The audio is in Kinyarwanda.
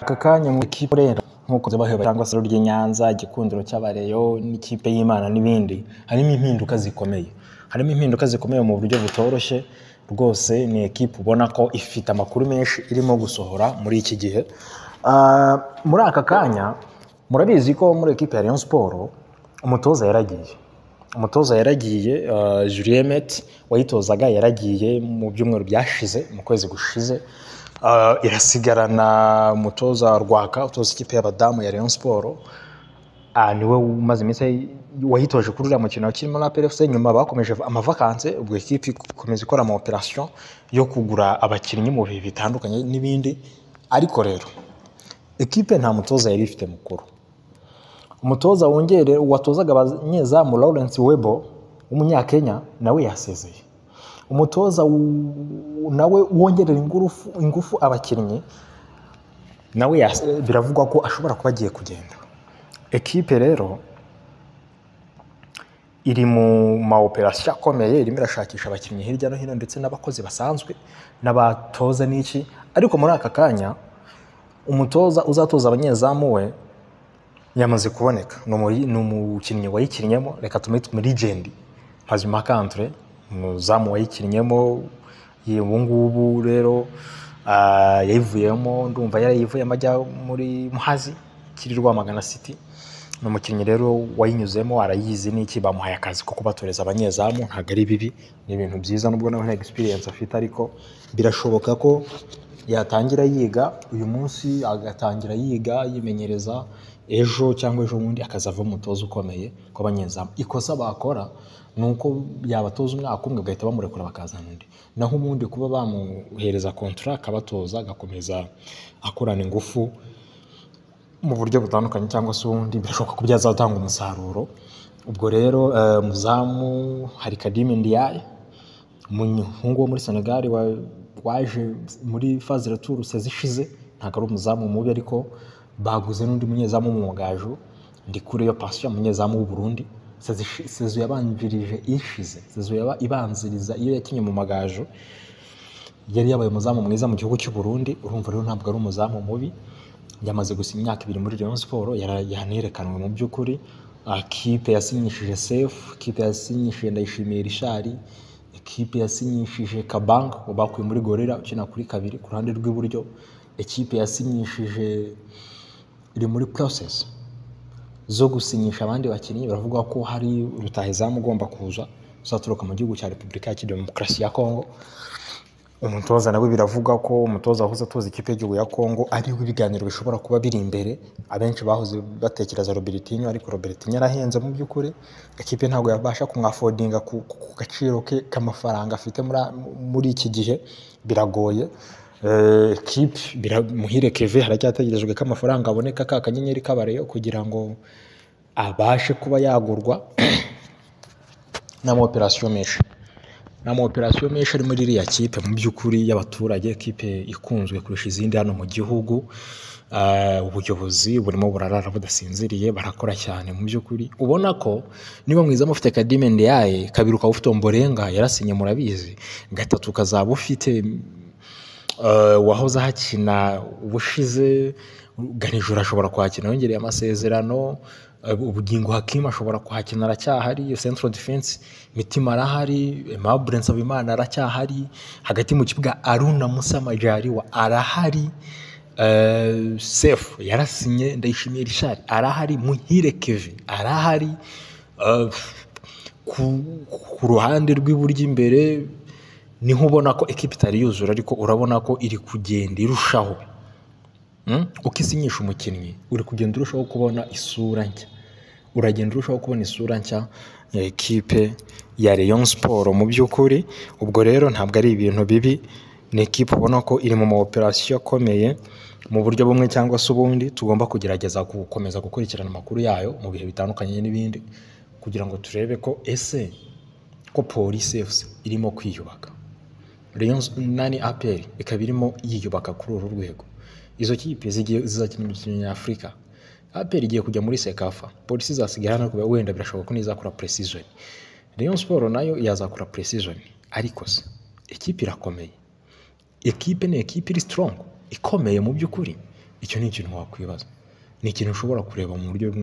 Aka kanya ngo ikipe Burera nk'uko baheba cyangwa se ry'i Nyanza, igikundiro cy'Abareyo n'ikipe y'Imana n'ibindi harimo impinduka zikomeye harimo impinduka zikomeye mu buryo butoroshye rwose ni ekipe ubona ko ifite amakuru menshi irimo gusohora muri iki gihe Ah, muri aka kanya murabizi ko muri ekipe ya Rayon Sport umutoza yaragiye umutoza yaragiye ah, Julien Mete wayitozaga yaragiye mu byumweru byashize mu kwezi gushize Ah, irasigarana umutoza Rwaka utoza ikipe y'abadamu ya Rayon Sport Ah, niwe umaze iminsi wayitoje kuri uriya mukino kirimo na PFC nyuma bakomeje amavakanse ubwo ekipe ikomeza ikora ama operation yo kugura abakinnyi mu bihe bitandukanye n'ibindi ariko rero ekipe nta mutoza yari ifite mukuru umutoza wongere watozaga abanyezamu Lawrence Webo w'umunyakenya nawe yasezeye umutoza w- nawe wongerera ingufu, ingufu abakinnyi nawe yas- biravugwa ko ashobora kuba agiye kugenda ekipe rero iri mu ma operasiyo akomeye irimo irashakisha abakinnyi hirya no hino ndetse n'abakozi basanzwe n'abatoza n'iki ariko muri aka kanya umutoza uzatoza abanyezamu we yamaze kuboneka ni umuri- ni umukinnyi wayikinnyemo reka tumwite legend Mpazimahaka Andre umuzamu wayikinnyemo ye- ubu ngubu rero ah, yayivuyemo ndumva yarayivuyemo ajya muri Muhazi kiri Rwamagana City ni umukinnyi rero wayinyuzemo arayizi n'iki bamuhaye akazi ko kubatoreza abanyezamu ntabwo ari bibi ni ibintu byiza nubwo nawe nta experience afite ariko birashoboka ko yatangira yiga uyu munsi agatangira yiga yimenyereza ejo cyangwa ejo bundi akazava umutoza ukomeye kw'abanyezamu ikosa bakora ni uko yabatoza umwaka umwe bagahita bamurekura bakazana undi naho ubundi kuba bamuhereza contrat akabatoza agakomeza akorana ingufu mu buryo butandukanye cyangwa se ubundi birashoboka ko byazatanga umusaruro ubwo rero eh, muzamu hari Kadimi Ndiaye umuhungu wo muri Senegal wa- waje muri faze retour ishize ntabwo ari umuzamu mubi ariko baguze n'undi munyezamu w'umwugajo Ndikuriyo Patient umunyezamu w'u Burundi Sezishi- sezo yabanjirije ishize sezo yaba ibanziriza iyo yakinye mu magajo yari yabaye umuzamu mwiza mu gihugu cy'u Burundi urumva rero ntabwo ari umuzamu mubi yamaze gusinya imyaka ibiri muri Rayon Sports yara- yanerekanwe mu by'ukuri Ah, kipe yasinyishije Sefu kipe yasinyishije Ndayishimiye Richard ikipe yasinyishije Kabang bakuye muri Gorera ukina kuri kabiri ku ruhande rw'iburyo ikipe yasinyishije iri muri process zo gusinyisha abandi bakinnyi baravuga ko hari rutahizamu ugomba kuza uzaturuka mu gihugu cya repubulika ya demokarasi ya kongo umutoza nawe biravugwa ko umutoza wahoze atoza ikipe y'igihugu ya kongo ariho ibiganiro bishobora kuba biri imbere abenshi bahoze batekereza robertinho ariko robertinho arahenze mu by'ukuri ikipe ntabwo yabasha kumwafodinga ku, ku ku gaciro ke k'amafaranga afite muri, muri iki gihe biragoye Eh, ekipe bira- muhire keve haracyategerejwe ko amafaranga aboneka ka kanyenyeri k'abareyo kugira ngo abashe kuba yagurwa n'amaoperasiyo menshi ni amaoperasiyo menshi ari muri iriya kipe mu by'ukuri y'abaturage kipe ikunzwe kurusha izindi hano mu gihugu Ah, ubuyobozi burimo burarara budasinziriye barakora cyane mu by'ukuri ubona ko niba mwiza mufite kadime ndiaye kabiri ukaba ufite omborenga yarasinye murabizi gatatu ukazaba ufite eh, wahoze ahakina ubushize ganijoro ashobora kuhakina yongereye amasezerano eh, ubugingo hakimu ashobora kuhakina aracyahari central defense mitima arahari aimable nsabimana aracyahari hagati mu kibuga aruna musa majari wa arahari eh, sefu yarasinye ndayishimiye rishari arahari muhire keve arahari eh, ku, ku ruhande rw'iburyo imbere niho ubona ko ekipa itari yuzura ariko urabona ko iri kugenda irushaho Mm? uko isinyisha umukinnyi uri kugenda urushaho kubona isura nshya uragenda urushaho kubona isura nshya ya ekipe ya Rayon Sport mu by'ukuri ubwo rero ntabwo ari ibintu bibi ni ekipe ubona ko iri mu maoperasiyo akomeye mu buryo bumwe cyangwa se ubundi tugomba kugerageza gukomeza gukurikirana amakuru yayo mu bihe bitandukanye n'ibindi kugira ngo turebe ko ese ko polisi efuse irimo kwiyubaka Rayon nani APR ikaba irimo yiyubaka kuri uru rwego izo kipe zigiye zizakina imikino nyafurika APR igiye kujya muri sekafa polisi izasigaye hano kuba wenda birashoboka ko nizakora precision Rayon Sport nayo yazakora precision ariko se ikipe irakomeye ekipe ni ekipe iri strong ikomeye mu by'ukuri icyo ni ikintu wakwibaza ni ikintu ushobora kureba mu buryo bumwe